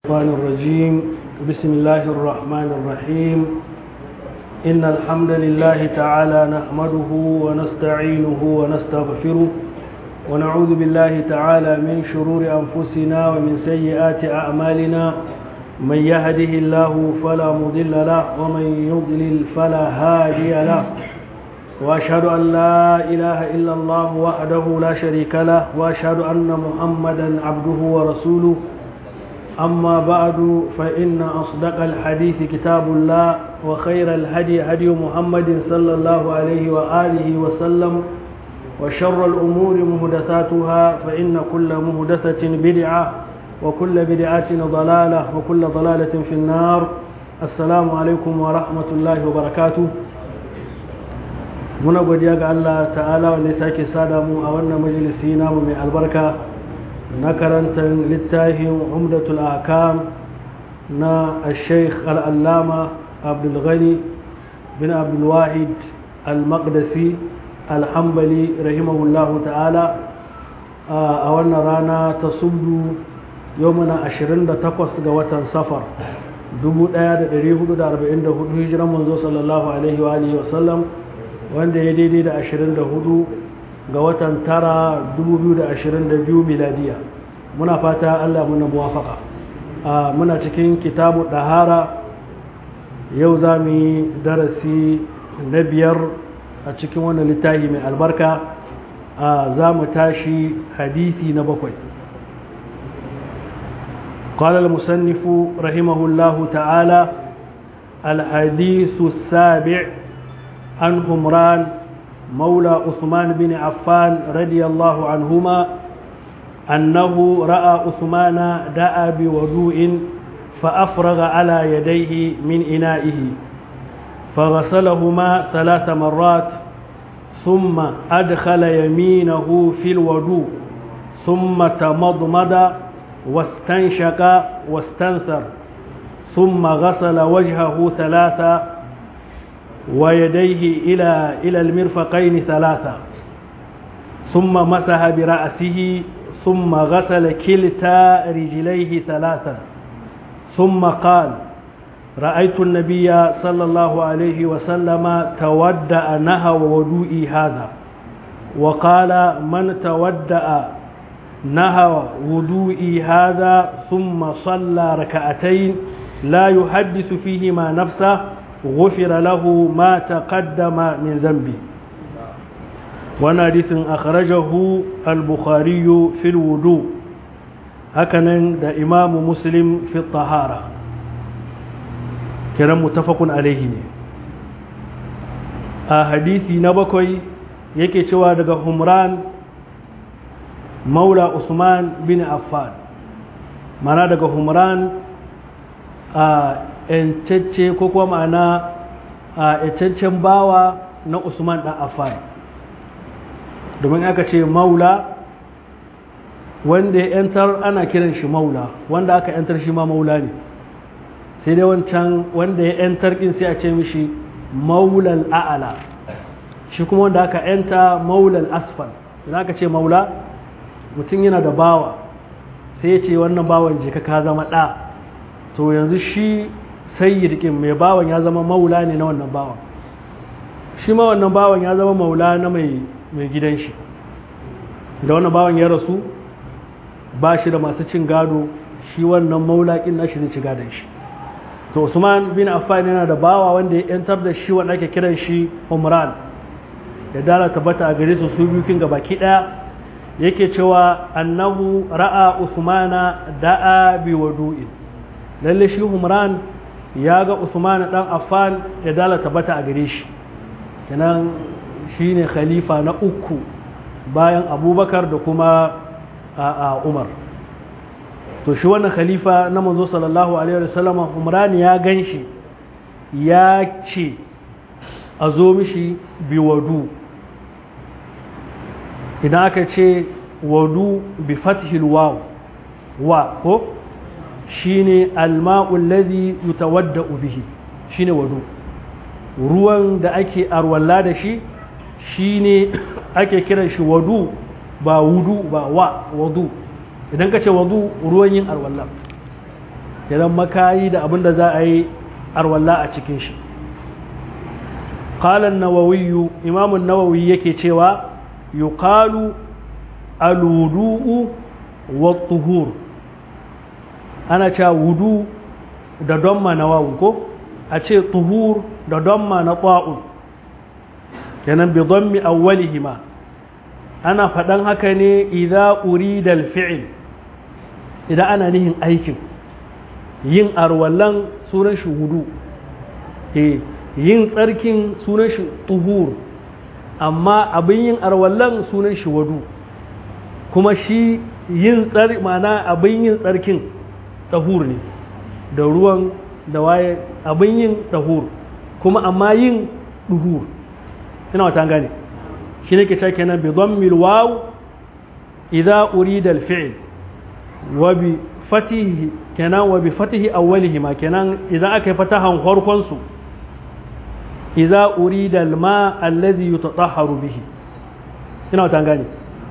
الشيطان الرجيم بسم الله الرحمن الرحيم إن الحمد لله تعالى نحمده ونستعينه ونستغفره ونعوذ بالله تعالى من شرور أنفسنا ومن سيئات أعمالنا من يهده الله فلا مضل له ومن يضلل فلا هادي له وأشهد أن لا إله إلا الله وحده لا شريك له وأشهد أن محمدا عبده ورسوله أما بعد فإن أصدق الحديث كتاب الله وخير الهدي هدي محمد صلى الله عليه وآله وسلم وشر الأمور مهدثاتها فإن كل مهدثة بدعة وكل بدعة ضلالة وكل ضلالة في النار السلام عليكم ورحمة الله وبركاته muna godiya ga Allah ta'ala wanda ya sake sada mu a wannan majalisi namu mai albarka na karantar littafin umdatul akam na sheikh al'allama abdulghani bin abdulwahid al-maqdisi alhambali rahimahullahu ta'ala a wannan rana ta subdu yau mana 28 ga watan safar 1444 hijiran manzo sallallahu alaihi wa alihi wasallam wanda ya daidai da 24 ga watan tara 2022 miladiya muna fata Allah muna muwafaka muna cikin kitabu dahara yau za mu yi darasi na biyar a cikin wannan littafi mai albarka za mu tashi hadisi na bakwai قال المصنف رحمه الله تعالى الحديث السابع عن همران مولى عثمان بن عفان رضي الله عنهما أنه رأى عثمان دعا بوضوء فأفرغ على يديه من إنائه فغسلهما ثلاث مرات ثم أدخل يمينه في الوضوء ثم تمضمض واستنشق واستنثر ثم غسل وجهه ثلاثة ويديه إلى إلى المرفقين ثلاثة ثم مسح برأسه ثم غسل كلتا رجليه ثلاثة ثم قال رأيت النبي صلى الله عليه وسلم تودأ نهى وضوئي هذا وقال من تودأ نهى وضوئي هذا ثم صلى ركعتين لا يحدث فيهما نفسه غفر له ما تقدم من ذنبه وانا حديث اخرجه البخاري في الوضوء هكذا ده امام مسلم في الطهارة كلام متفق عليه a hadisi na bakwai yake cewa daga humran maula usman bin affan mana daga humran a yancacce ko kuma ma'ana a yancaccen bawa na usman ɗan affan domin aka ce maula wanda ya yantar ana kiran shi maula wanda aka yantar shi ma maula ne sai dai wancan wanda ya yantar ɗin sai a ce mishi maulal a'ala shi kuma wanda aka yanta maulal asfal idan aka ce maula mutum yana da bawa sai ya ce wannan bawan jika ka zama ɗa to yanzu shi sayyid ɗin mai bawan ya zama maula ne na wannan bawan shi ma wannan bawan ya zama maula na mai gidan shi da wannan bawan ya rasu ba shi da masu cin gado shi wannan maula ƙin nashi zai ci gadon shi to usman bin affan yana da bawa wanda ya yantar da shi wanda ake kiran shi umran da dala tabbata a gare su su biyu kin baki daya yake cewa annahu ra'a usmana da'a bi wadu'in lalle shi umran ya ga usman dan affan da dala tabbata a gare shi kenan shine khalifa na uku bayan abubakar da kuma a umar to shi wannan khalifa na manzo sallallahu alaihi wasallam umran ya ganshi ya ce a zo mishi bi wadu idan aka ce wadu bi fathil waw wa ko shine alma'u alladhi yutawadda'u bihi shine wadu ruwan da ake arwalla da shi shine ake kiran shi wadu ba wudu ba wa wadu idan ka ce wadu ruwan yin arwalla kenan makayi da abin da za a yi arwalla a cikin shi قال النووي إمام النووي yake cewa yuqalu alwudu'u wat-tuhur ana cewa wudu da damma na wawu ko a ce tuhur da damma na ta'un kenan bi dammi awwalihima ana faɗan haka ne idza urida al-fi'l idan ana nihin aikin yin arwallan sunan shi wudu eh yin tsarkin sunan shi tuhur amma abin yin arwallan sunan shi wadu kuma shi yin tsar mana abin yin tsarkin tahur ne da ruwan da waye abin yin tahur kuma amma yin duhur ina wata gane shi ne ke ce kenan bi dhammil waw idza urida al fi'l wa bi fatihi kenan wa bi fatihi awwalihima kenan idan aka yi fatahan farkon su iza urida alma allazi yutatahharu bihi ina wata gane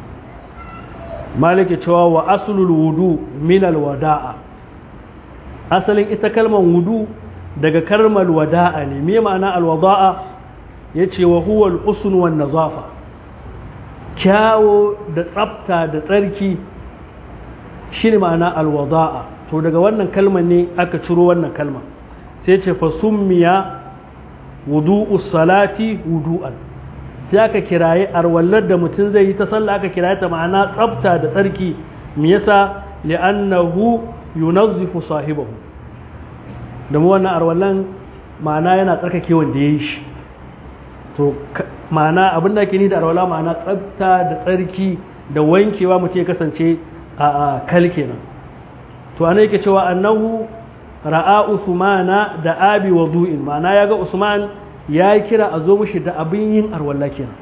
malike cewa wa aslul wudu min alwada'a asalin ita kalmar wudu daga kalmar wada'a ne me ma'ana alwada'a yace wa huwa alhusn wan nazafa kyawo da tsafta da tsarki shine ma'ana alwada'a to daga wannan kalmar ne aka ciro wannan kalma sai ce fa summiya wudu'u salati wudu'an sai aka kiraye arwallar da mutum zai yi ta sallah aka kiraye ta ma'ana tsafta da tsarki me yasa li'annahu yunazzifu sahibahu da mu wannan arwallan ma'ana yana tsarkake wanda yayi shi to ma'ana abin da ake ni da arwala ma'ana tsafta da tsarki da wankewa mutum ya kasance a kal kenan to ana yake cewa annahu ra'a usmana da abi wudu'in ma'ana ya ga usman ya yi kira a zo mushi da abin yin arwalla kenan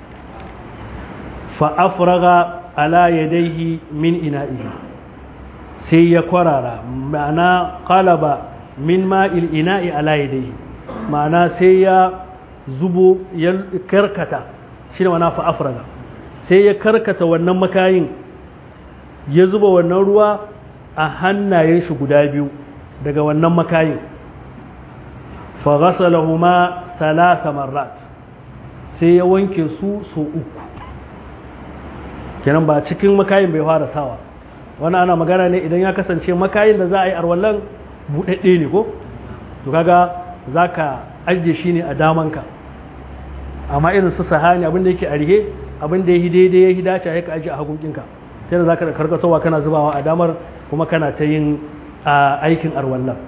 fa afraga ala yadayhi min ina'ihi sai ya kwarara ma'ana qalaba min ma'il ina'i ala yadayhi ma'ana sai ya zubo ya karkata shine ma'ana fa afraga sai ya karkata wannan makayin ya zuba wannan ruwa a hannayen shi guda biyu daga wannan makayin faghasalahuma talata marrat sai ya wanke su so uku kenan ba cikin makayin bai fara sawa wani ana magana ne idan ya kasance makayin da za a yi arwallon buɗaɗɗe ne ko to kaga za ka ajiye shi ne a damanka amma irin su sahani abinda yake a rihe abinda ya yi daidai ya yi dace ya ka ajiye a hagunkinka sai da za ka da karkatowa kana zubawa a damar kuma kana ta yin aikin arwallon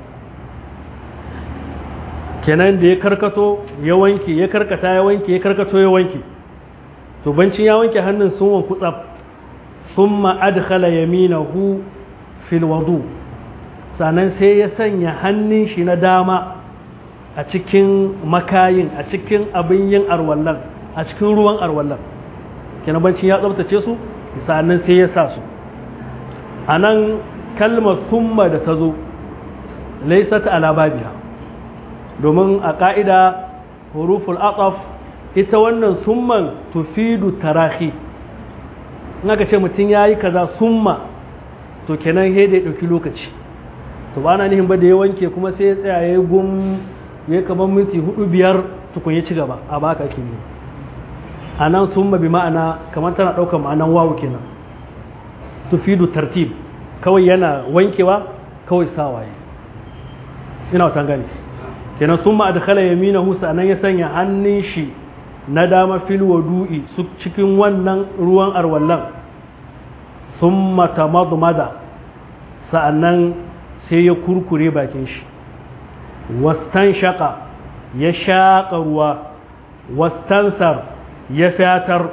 kenan da ya karkato ya wanke ya karkata ya wanke ya karkato ya wanke to bancin ya wanke hannun sun wanku tsaf thumma adkhala yaminahu fil wudu sannan sai ya sanya hannun shi na dama a cikin makayin a cikin abin yin arwallan a cikin ruwan arwallan kenan bancin ya tsabtace su sannan sai ya sa su a nan kalmar summa da ta zo laisat ala babiha domin a ƙa'ida huruful aqaf ita wannan summan tufidu tarahi in aka ce mutum ya yi kaza summa to kenan he da ya ɗauki lokaci to ba na nihin ba da ya wanke kuma sai ya tsaya ya gum ya kamar minti hudu biyar tukun ya ci gaba a baka ake ne a nan summa bi ma'ana kamar tana ɗaukar ma'anan wawu kenan tufidu tartib kawai yana wankewa kawai sawaye ina wata gani kenan sun ma adkhala yaminahu sanan ya sanya hannun shi na dama fil wadu'i su cikin wannan ruwan arwallan summa tamadmada sa'annan sai ya kurkure bakin shi wastan shaka ya shaƙa ruwa wastansar ya fatar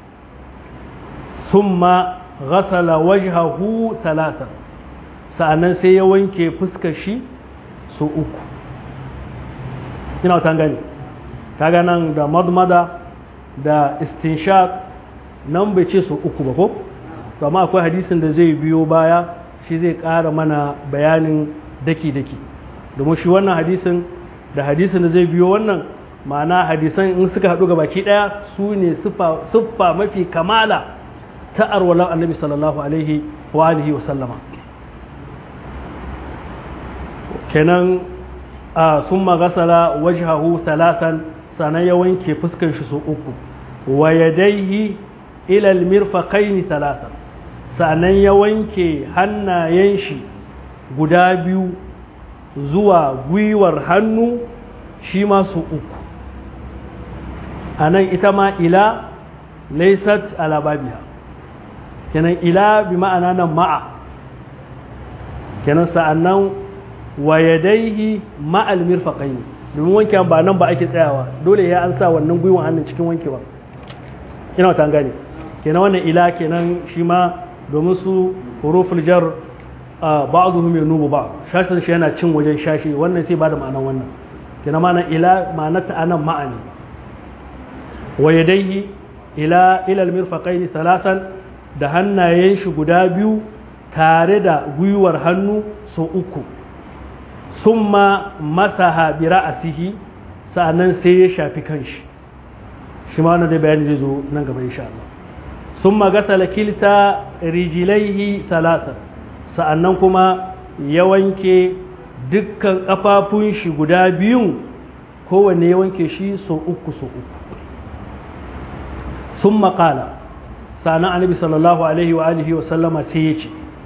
summa ghasala wajhahu talata sa'annan sai ya wanke fuskar shi su uku ina wata gani kaga nan da madmada da istinshaq nan bai ce su uku ba ko to amma akwai hadisin da zai biyo baya shi zai ƙara mana bayanin daki-daki domin shi wannan hadisin da hadisin da zai biyo wannan ma'ana hadisan in suka haɗu ga baki ɗaya su ne siffa mafi kamala ta arwalar annabi sallallahu alaihi wa alihi wa sallama kenan a sun magasala wajhahu salatan sannan ya wanke fuskar shi su uku wa yadaihi ilal mirfaqaini salatan sannan ya wanke hannayen shi guda biyu zuwa gwiwar hannu shi ma su uku a nan ita ma ila laisat ala babiha kenan ila bi ma'ana nan ma'a kenan sa'annan wa yadaihi ma'al mirfaqain domin wanke ba nan ba ake tsayawa dole ya an sa wannan gwiwan hannun cikin wankewa ina wata gane kenan wannan ila kenan shi ma domin su huruful jar ba'dhum yanubu ba shashin shi yana cin wajen shashi wannan sai ba da ma'anan wannan kenan ma'anan ila ma'anata anan ma'ani wa yadaihi ila ila almirfaqaini salatan da hannayen shi guda biyu tare da gwiwar hannu so uku summa masaha bi ra'sihi sa'annan sai ya shafi kanshi shi ma wannan dai bayani zai zo nan gaba insha Allah summa gasala kilta rijlaihi salatan sa'annan kuma ya wanke dukkan kafafun shi guda biyun kowanne ya wanke shi so uku so uku sun maƙala sa'anan annabi sallallahu alaihi wa alihi wa sallama sai ya ce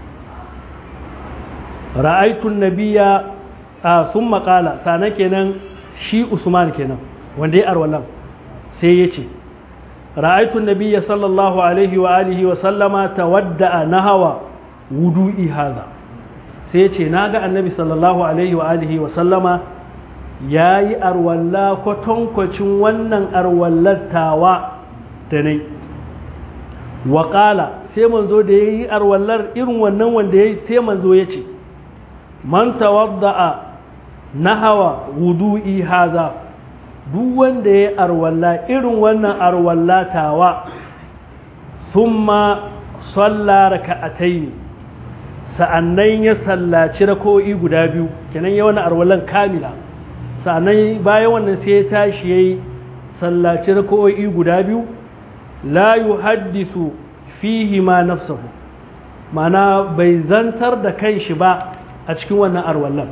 ra'aitun nabiya a sun maƙala sa'anan kenan shi usman kenan wanda ya arwalan sai ya ce ra'aitun nabiya sallallahu alaihi wa alihi wa sallama tawadda'a nahawa wudu'i haza sai ya ce na ga annabi sallallahu alaihi wa alihi wa sallama ya yi arwalla kwatankwacin wannan arwallattawa da nai waƙala sai manzo da ya yi arwallar irin wannan wanda ya yi sai manzo ya ce man tawadda'a nahawa wudu'i haza duk wanda ya yi arwalla irin wannan arwallatawa thumma salla raka'ataini sa'annan ya sallaci rako'i guda biyu kenan ya wani arwallan kamila sa'annan bayan wannan sai ya tashi yayi sallaci rako'i guda biyu la yuhaddisu fihi ma nafsuhu mana bai zantar da kanshi ba a cikin wannan arwallan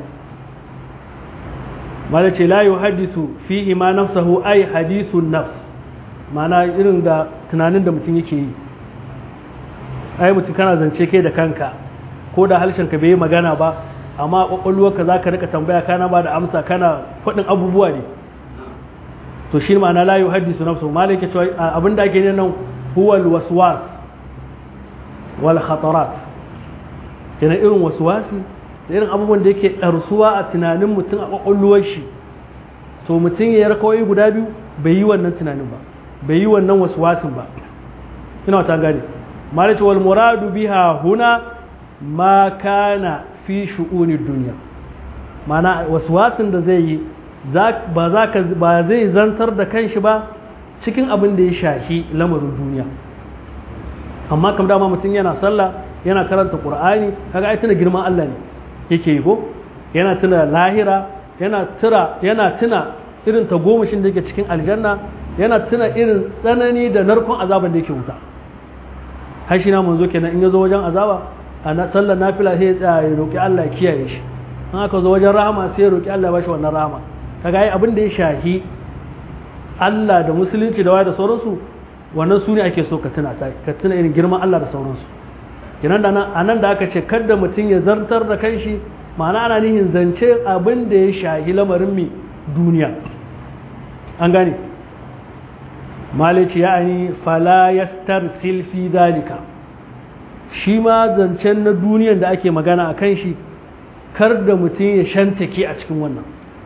mala ce la yuhaddisu fihi ma nafsuhu ai hadisun nafs mana irin da tunanin da mutum yake yi ai mutum kana zance kai da kanka ko da harshen ka bai yi magana ba amma kwakwalwarka za ka rika tambaya kana ba da amsa kana faɗin abubuwa ne to shi ma'ana la yuhaddisu nafsu malai ke cewa abin da ake ne nan huwa alwaswas wal khatarat yana irin waswasi da irin abubuwan da yake ɗarsuwa a tunanin mutum a kwakwalwar shi to mutum ya rakawai guda biyu bai yi wannan tunanin ba bai yi wannan waswasin ba ina wata gane malai ce wal muradu biha huna ma kana fi shu'uni duniya mana waswasin da zai yi ba za ka ba zai zantar da kanshi ba cikin abin da ya shafi lamarin duniya amma kam dama mutum yana sallah yana karanta qur'ani kaga ai tuna girman Allah ne yake yi ko yana tuna lahira yana tura yana tuna irin tagomashin da yake cikin aljanna yana tuna irin tsanani da narkon azaban da yake wuta har shi na manzo kenan in ya zo wajen azaba a sallar nafila sai ya tsaya ya roƙi Allah ya kiyaye shi in aka zo wajen rahama sai ya roƙi Allah ya bashi wannan rahama kaga ai abin da ya shahi Allah da musulunci da waya da sauransu wannan su ne ake so ka tuna ka tuna irin girman Allah da sauransu kenan da nan anan da aka ce kada mutum ya zartar da kanshi ma'ana ana nihin zance abin da ya shahi lamarin mi duniya an gane malici ya'ani fala yastarsil fi dalika shi ma zancen na duniyan da ake magana a kan shi kar da mutum ya shantake a cikin wannan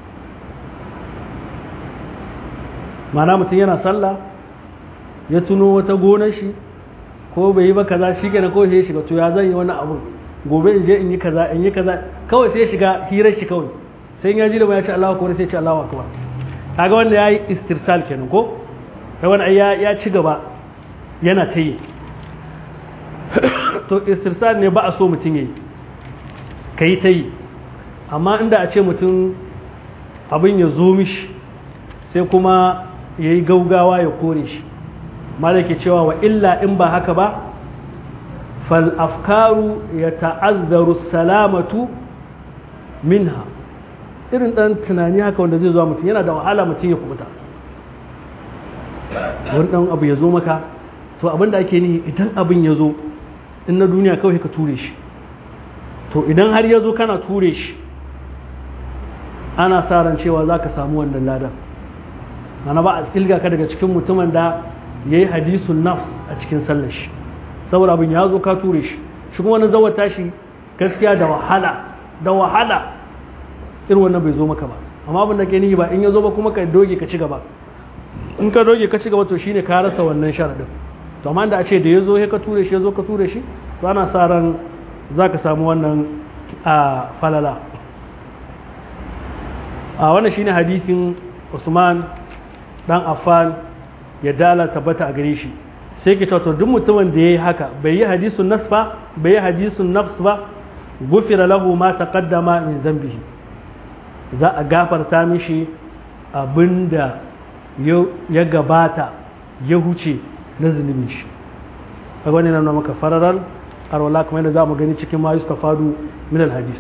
mana mutum yana sallah ya tuno wata gonar shi ko bai yi ba kaza shi kenan kawai sai ya shiga to ya zan yi wani abu gobe in je in yi kaza in yi kaza kawai sai ya shiga hirar shi kawai sai ya ji da ya ce Allahu akbar sai ya ce Allahu akbar kaga wanda yayi istirsal kenan ko kai wani ya ya ci gaba yana ta yi to istirsal ne ba a so mutum yayi kai ta yi amma inda a ce mutum abin ya zo mishi sai kuma ya yi gaugawa ya kore shi malaki cewa wa illa in ba haka ba fal afkaru ya ta'azzaru salamatu minha irin dan tunani haka wanda zai zo mutum yana da wahala mutum ya kubuta wani dan abu ya zo maka to abin da ake nihi idan abin ya zo in na duniya kawai ka ture shi to idan har ya zo kana ture shi ana sa ran cewa za ka samu wannan ladan mana ba a tsilga ka daga cikin mutumin da ya yi hadisun nafs a cikin sallar shi saboda abin ya zo ka ture shi shi kuma wani zawata shi gaskiya da wahala da wahala irin wannan bai zo maka ba amma abin da ke nihi ba in ya zo ba kuma ka doge ka ci gaba in ka doge ka ci gaba to shine ka rasa wannan sharadin to amma da a ce da ya zo ka ture shi ya zo ka ture shi to ana sa ran za ka samu wannan a falala a wannan shine hadisin usman dan affan ya dala tabbata a gare shi sai ke to duk mutumin da ya yi haka bai yi hadisun nas ba bai yi hadisun nafs ba gufira lahu ma taqaddama min zambihi za a gafarta mishi abinda ya gabata ya huce na zunubin shi a wani nan maka fararar arwala kamar yadda za mu gani cikin ma yustafadu min alhadis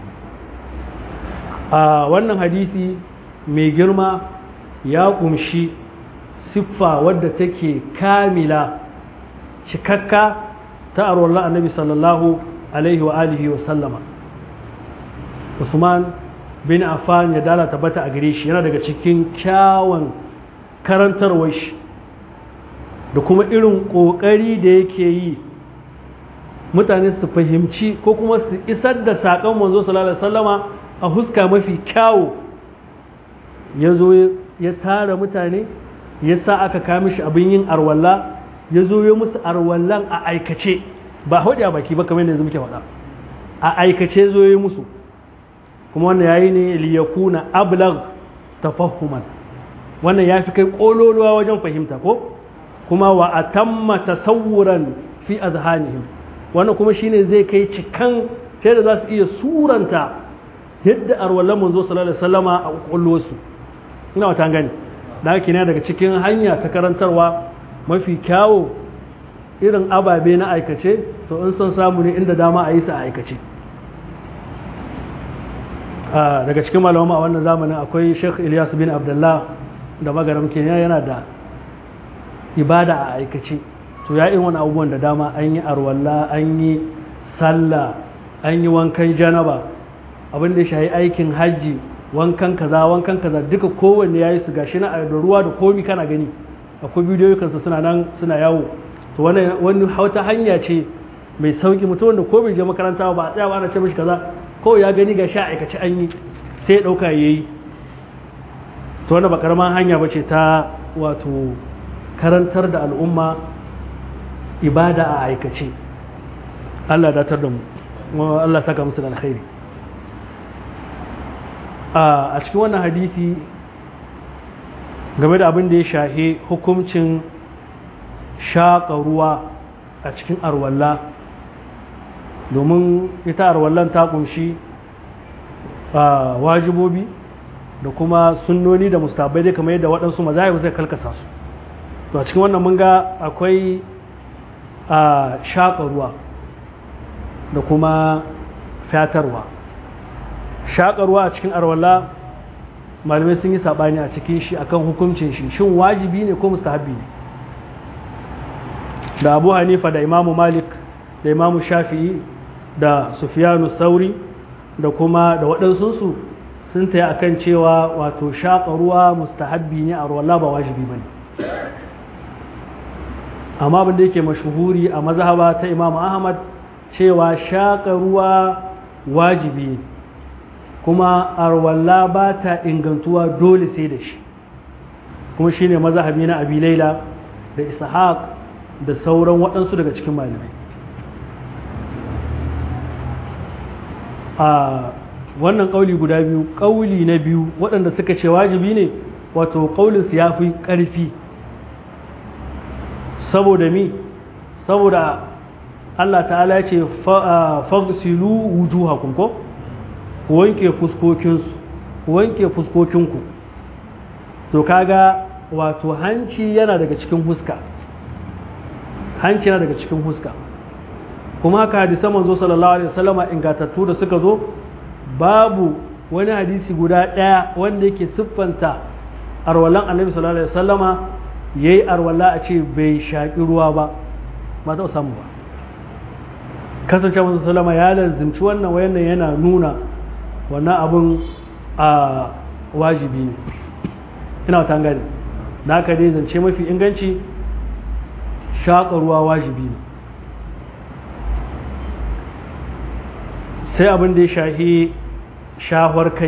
a wannan hadisi mai girma ya kumshi siffa wadda take kamila cikakka ta arwala annabi sallallahu alaihi wa alihi wa sallama usman bin affan ya dala tabbata a gare shi yana daga cikin kyawun karantarwar shi da kuma irin ƙoƙari da yake yi mutane su fahimci ko kuma su isar da saƙon manzo sallallahu alaihi wasallama a huska mafi kyawu ya zo ya tara mutane ya sa aka kama shi abin yin arwalla ya zo ya musu arwallan a aikace ba haɗe a baki ba kamar yanzu muke faɗa a aikace zo ya musu kuma wannan yayi ne liyakuna ablag tafahuman wannan ya fi kai ƙololuwa wajen fahimta ko kuma wa atamma tasawuran fi azhanihim wannan kuma shine zai kai cikan sai da za su iya suranta yadda arwallan manzo sallallahu alaihi wasallama a ƙwaƙwalwarsu ina wata gani da haka ne daga cikin hanya ta karantarwa mafi kyawo irin ababe na aikace to in son samu ne inda dama a yi su a aikace daga cikin malama a wannan zamanin akwai sheikh ilyas bin abdullah da magaram kenya yana da ibada a aikace to ya irin wani abubuwan da dama an yi arwalla an yi sallah an yi wankan janaba abin da ya shahi aikin hajji wankan kaza wankan kaza duka kowanne ya yi su gashi na da ruwa da komi kana gani akwai bidiyoyi kansa suna nan suna yawo to wani hauta hanya ce mai sauki mutum wanda ko bai je makaranta ba a tsaya ba ana ce mishi kaza ko ya gani ga sha aikace an yi sai ya dauka yayi to wannan ba karaman hanya bace ta wato karantar da al'umma ibada a aikace Allah datar da mu Allah saka musu da alkhairi a cikin wannan hadisi game da abin da ya shahe hukuncin shaƙa ruwa a cikin arwalla domin ita arwallan ta kunshi wajibobi da kuma sunnoni da mustabai dai kamar yadda waɗansu mazahibu zai kalkasa su to a cikin wannan mun ga akwai shaƙa ruwa da kuma fatarwa shaƙarwa a cikin arwalla malamai sun yi saɓani a cikin shi akan hukuncin shi shin wajibi ne ko mustahabbi ne da abu hanifa da imamu malik da imamu shafi'i da sufiyanu sauri da kuma da waɗansunsu sun taya akan cewa wato shaƙarwa mustahabbi ne a arwalla ba wajibi ba ne amma abin da yake mashuhuri a mazhaba ta imamu ahmad cewa shaƙarwa wajibi ne kuma arwalla ba ta ingantuwa dole sai da shi kuma shi ne mazahabi na abi laila da ishaq da sauran waɗansu daga cikin malamai a wannan ƙauli guda biyu ƙauli na biyu waɗanda suka ce wajibi ne wato ƙaulinsu ya fi ƙarfi saboda mi saboda Allah ta'ala ce fagsilu wujuhakum ko ku wanke fuskokinsu ku wanke fuskokinku to kaga wato hanci yana daga cikin huska hanci yana daga cikin huska kuma haka hadisan manzo sallallahu alaihi wasallama ingatattu da suka zo babu wani hadisi guda ɗaya wanda yake siffanta arwalan annabi sallallahu alaihi wasallama yayi arwala a ce bai shaƙi ruwa ba ba ta samu ba kasance masu salama ya lazimci wannan wayannan yana nuna wannan abin a wajibi ne ina wata gani da aka dai zance mafi inganci shaƙa ruwa wajibi ne sai abin da ya shahi shahwar kai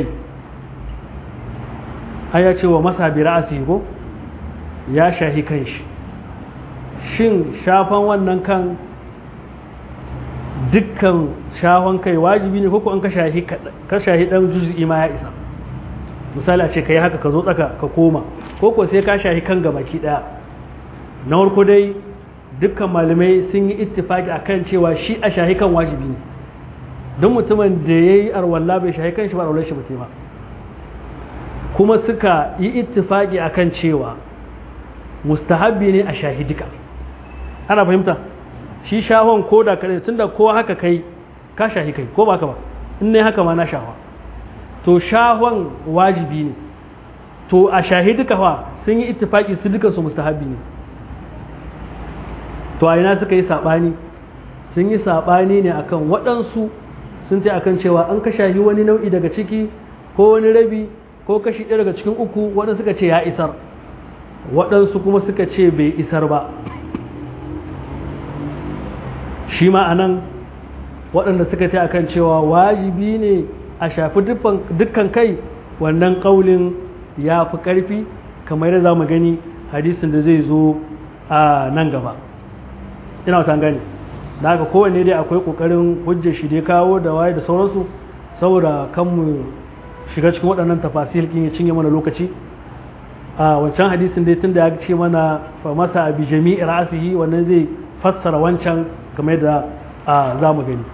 an ya ce wa masa bi ra'asi ko ya shahi kan shi shin shafan wannan kan dukkan shahon kai wajibi ne koko an ka shahi dan juz'i ma ya isa misali a ce ka yi haka ka zo tsaka ka koma koko sai ka shahi kan gabaki daya na farko dai dukkan malamai sun yi ittifaki akan cewa shi a shahi kan wajibi ne don mutumin da ya yi arwalla bai shahi kan shi ba arwallar shi ba ba kuma suka yi ittifaki akan cewa mustahabbi ne a shahi duka ana fahimta shi shahon ko da kare tunda ko haka kai ka shahi kai ko ba ka ba in ne haka ma na shawa to shahon wajibi ne to a shahi duka fa sun yi ittifaki su duka su mustahabbi ne to a ina suka yi sabani sun yi sabani ne akan waɗansu sun ce akan cewa an ka shahi wani nau'i daga ciki ko wani rabi ko kashi ɗaya daga cikin uku waɗansu suka ce ya isar waɗansu kuma suka ce bai isar ba shi ma a nan waɗanda suka ta akan cewa wajibi ne a shafi dukkan kai wannan ƙaulin ya fi ƙarfi kamar yadda za mu gani hadisin da zai zo a nan gaba ina wata gani da haka kowanne dai akwai ƙoƙarin hujjar shi dai kawo da waye da sauransu saboda kan mu shiga cikin waɗannan tafasil kin ya cinye mana lokaci a wancan hadisin dai tun da ya ce mana fa masa bi jami'i ra'sihi wannan zai fassara wancan kamar yadda za mu gani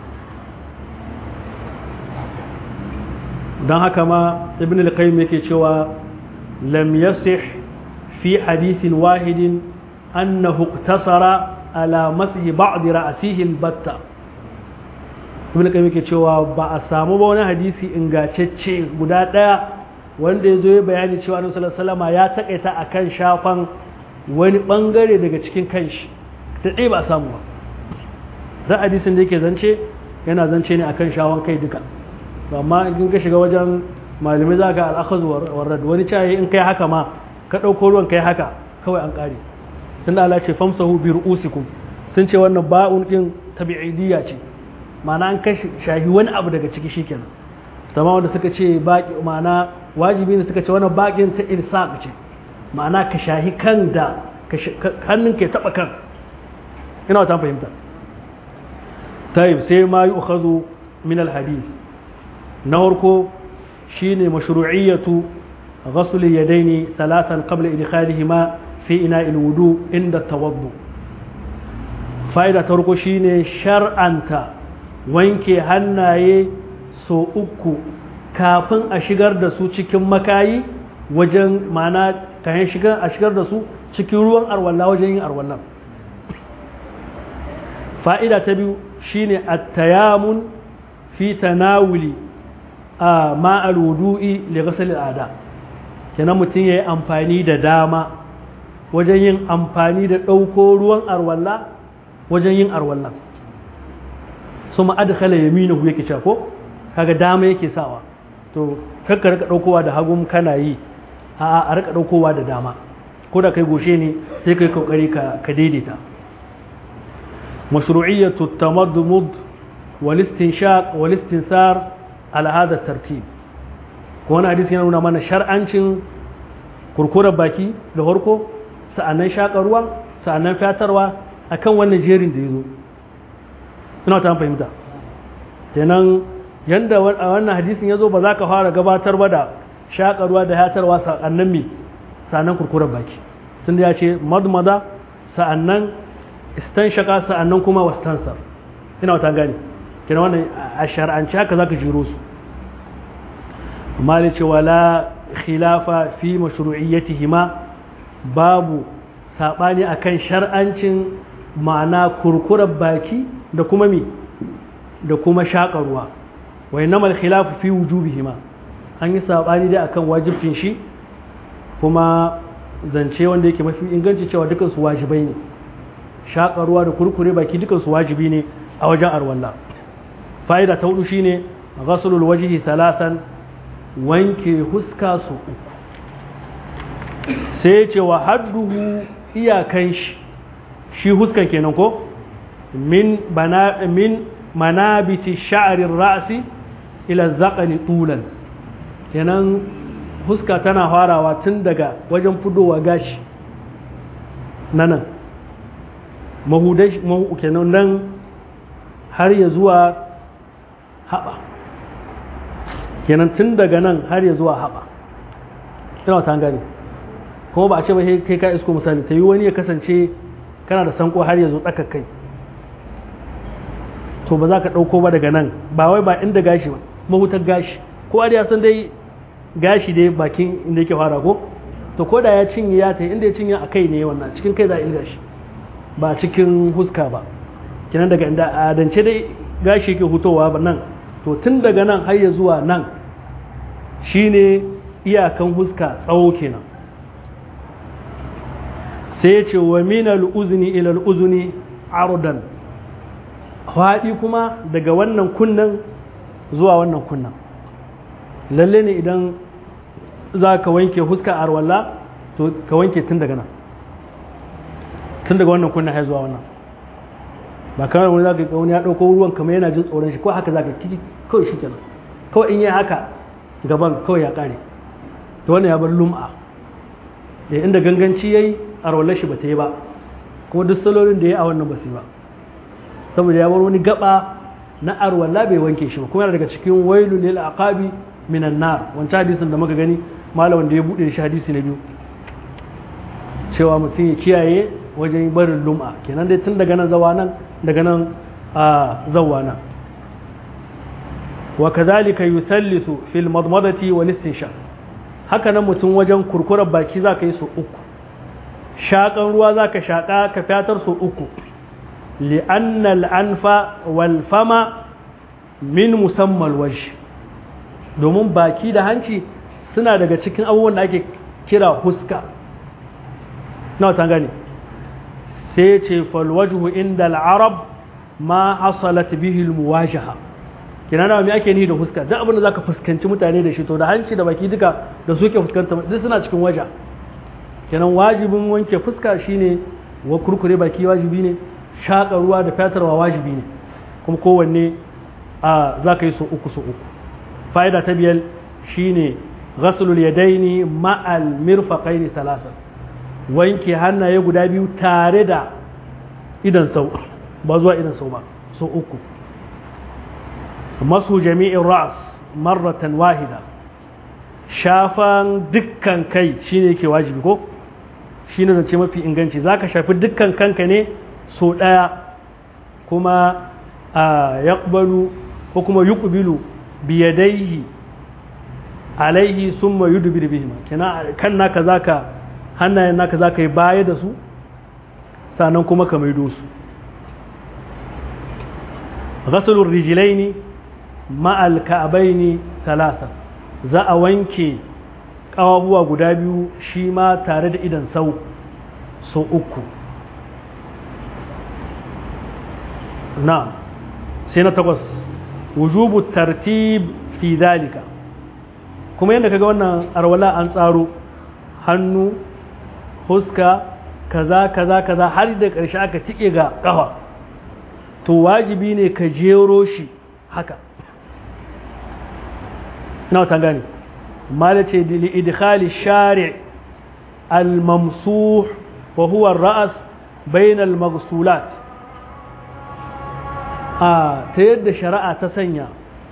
don haka ma ibn al-qayyim yake cewa lam yasih fi hadithin wahidin annahu iktasara ala masihi ba'd ra'sihi al-batta ibn al-qayyim yake cewa ba a samu ba wani hadisi ingantacce guda daya wanda ya zo ya bayani cewa annabi sallallahu alaihi wasallam ya takaita akan shafan wani bangare daga cikin kanshi da dai ba a samu ba da hadisin da yake zance yana zance ne akan shawon kai duka amma in ka shiga wajen malamai za ka al'akhaz warrad wani caye in kai haka ma ka ɗauko ruwan kai haka kawai an ƙare tun da Allah ce famsahu bi ru'usikum sun ce wannan ba'un din tabi'idiyya ce ma'ana an kai shahi wani abu daga ciki shikenan tamam wanda suka ce baki ma'ana wajibi ne suka ce wannan bakin ta ilsaq ce ma'ana ka shahi kan da hannun ke taba kan ina wata fahimta طيب sai ma yu'khadhu min al-hadith na farko shine mashru'iyyatu ghasl yadaini thalathan qabla idkhalihima fi ina'i al-wudu inda tawaddu fa'ida ta farko shine shar'anta wanke hannaye so uku kafin a shigar da su cikin makayi wajen ma'ana kayan shigar a shigar da su cikin ruwan arwalla wajen yin arwallan fa'ida ta biyu shine at-tayamun fi tanawuli a ma'al wudu'i li ghasl al-ada kenan mutum yayi amfani da dama wajen yin amfani da ɗauko ruwan arwalla wajen yin arwalla suma adkhala yaminahu yake cewa ko kaga dama yake sawa to kakka rika ɗaukowa da hagun kana yi a a rika ɗaukowa da dama ko da kai goshe ne sai kai kokari ka daidaita مشروعية التمضمض والاستنشاق والاستنثار على هذا الترتيب وانا حديث yana nuna mana shar'ancin kurkurar baki da harko sa'annan shakarwa sa'annan fatarwa akan wannan jerin da yazo ina ta fahimta kenan yanda wannan hadisin yazo ba za ka fara gabatar ba da shakarwa da hatarwa sa'annan me sa'annan kurkurar baki tunda ya ce madmada sa'annan istanshaka sa'annan kuma wastansar ina wata gani kina wannan a shar'anci haka zaka jiro su mali ce wala khilafa fi mashru'iyyatihima babu sabani akan shar'ancin ma'ana kurkurar baki da kuma mi da kuma shakarwa wa innamal khilafu fi wujubihima an yi saɓani dai akan wajibcin shi kuma zance wanda yake mafi inganci cewa dukansu wajibai ne shaƙa ruwa da kurkure baki dukansu wajibi ne a wajen arwalla fa'ida ta hudu shine ghaslul wajhi thalathan wanke huska su uku sai ce wa hadduhu iyakan shi shi huskan kenan ko min bana min manabiti sha'rin ra'si ila zaqani tulan kenan huska tana farawa tun daga wajen fudowa gashi na nan mahudai kenan nan har ya zuwa haɓa kenan tun daga nan har ya zuwa haɓa ina ta gani kuma ba a ce ba kai ka isko misali ta yi wani ya kasance kana da sanko har ya zo tsaka kai to ba za ka ɗauko ba daga nan ba wai ba inda gashi ba mahutar gashi ko ya san dai gashi dai bakin inda yake fara ko to ko da ya cinye ya ta inda ya cinye a kai ne wannan cikin kai za a ilga shi ba cikin huska ba kenan daga inda adance dai gashi yake hutowa ba nan to tun daga nan har ya zuwa nan shine iyakan huska tsawo kenan sai ya ce wa minal uzni ila al uzni ardan faɗi kuma daga wannan kunnan zuwa wannan kunnan lalle ne idan za ka wanke huska a arwalla to ka wanke tun daga nan tun daga wannan kunnan har zuwa wannan ba kamar wani za ka wani ya ɗauko ruwan kamar yana jin tsoron shi ko haka za ka kiki kawai shi kenan kawai in yi haka gaban kawai ya ƙare to wannan ya bar lum'a da inda ganganci ya yi arwallar shi ba ta yi ba kuma duk salolin da ya yi a wannan ba su yi ba saboda ya bar wani gaba na arwalla bai wanke shi ba kuma yana daga cikin wailu lil aqabi minan nar wancan hadisin da muka gani malamin da ya bude shi hadisi na biyu cewa mutum ya kiyaye wajen barin lum'a kenan dai tun daga nan zawa nan daga nan a zawa nan wa kadhalika yusallisu fil madmadati wal istinsha haka nan mutum wajen kurkurar baki za ka yi su uku shaƙan ruwa za ka shaƙa ka fatar su uku li'anna al'anfa wal fama min musamman waje domin baki da hanci suna daga cikin abubuwan da ake kira huska na wata gani sai ce falwajuhu inda al'arab ma hasalat bihi muwajaha kina na me ake ni da huska duk abin da zaka fuskanci mutane da shi to da hanci da baki duka da suke fuskanta duk suna cikin waja kenan wajibin wanke fuska shine wa kurkure baki wajibi ne shaƙa ruwa da fatarwa wajibi ne kuma kowanne a za ka yi so uku so uku fa'ida ta biyar shine ghaslul yadaini ma'al mirfaqaini talata wanke hannaye guda biyu tare da idan sau ba zuwa idan sau ba so uku masu jami'in ra'as marratan wahida shafan dukkan kai shine yake wajibi ko shine zance mafi inganci zaka shafi dukkan kanka ne so ɗaya kuma a yaƙbalu ko kuma yuqbilu biyadaihi alaihi summa yudbir bihima kina kan naka zaka hannayen naka zaka yi baya da su sannan kuma ka maido su ghaslur rijlaini ma'al ka'baini talata za a wanke ƙawabuwa guda biyu shi ma tare da idan sau so uku na sai na takwas wujubu tartib fi dalika kuma yadda kaga wannan arwala an tsaro hannu huska kaza kaza kaza har da ƙarshe aka tike ga ƙafa to wajibi ne ka jero shi haka na wata gani mala ce li idkhali shari' al-mamsuh wa huwa ar-ra's bain al-maghsulat a ta yadda shari'a ta sanya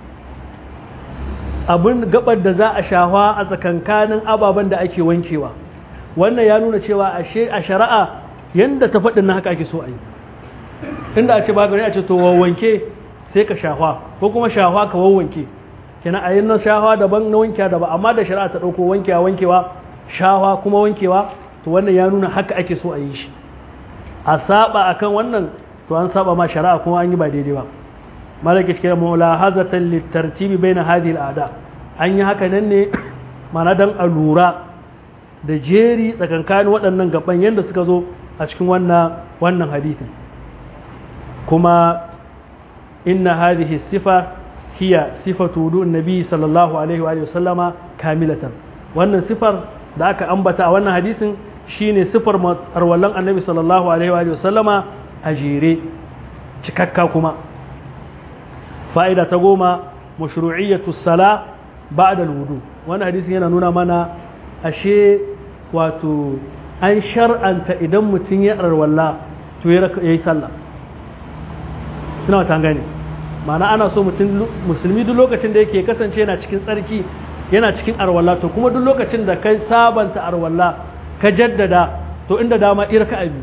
abin gabar da za a shawa a tsakankanin ababen da ake wankewa wannan ya nuna cewa a shari'a yadda ta faɗin na haka ake so a yi inda a ce ba gari a ce to wanke sai ka shawa ko kuma shawa ka wawwanke kenan a yin na shawa daban na wankewa daban amma da shari'a ta ɗauko wankewa wankewa shawa kuma wankewa to wannan ya nuna haka ake so a yi shi a saba akan wannan to an saba ma shari'a kuma an yi ba daidai ba malaka cikin mulahazatan litartibi baina hadhihi al'ada an yi haka nan ne mana don a lura da jeri tsakankanin waɗannan gaban yadda suka zo a cikin wannan wannan hadithin kuma inna hadhihi sifa hiya sifatu wudu'un nabi sallallahu alaihi wa sallama kamilatan wannan sifar da aka ambata a wannan hadisin shine sifar arwallan annabi sallallahu alaihi wa sallama a jere cikakka kuma fa'ida ta goma mashru'iyyatu sala ba'da al-wudu wannan hadisin yana nuna mana ashe wato an shar'anta idan mutum ya arwalla to ya yi sallah suna wata gani ma'ana ana so mutum musulmi duk lokacin da yake kasance yana cikin tsarki yana cikin arwalla to kuma duk lokacin da kai sabanta arwalla ka jaddada to inda dama irka abi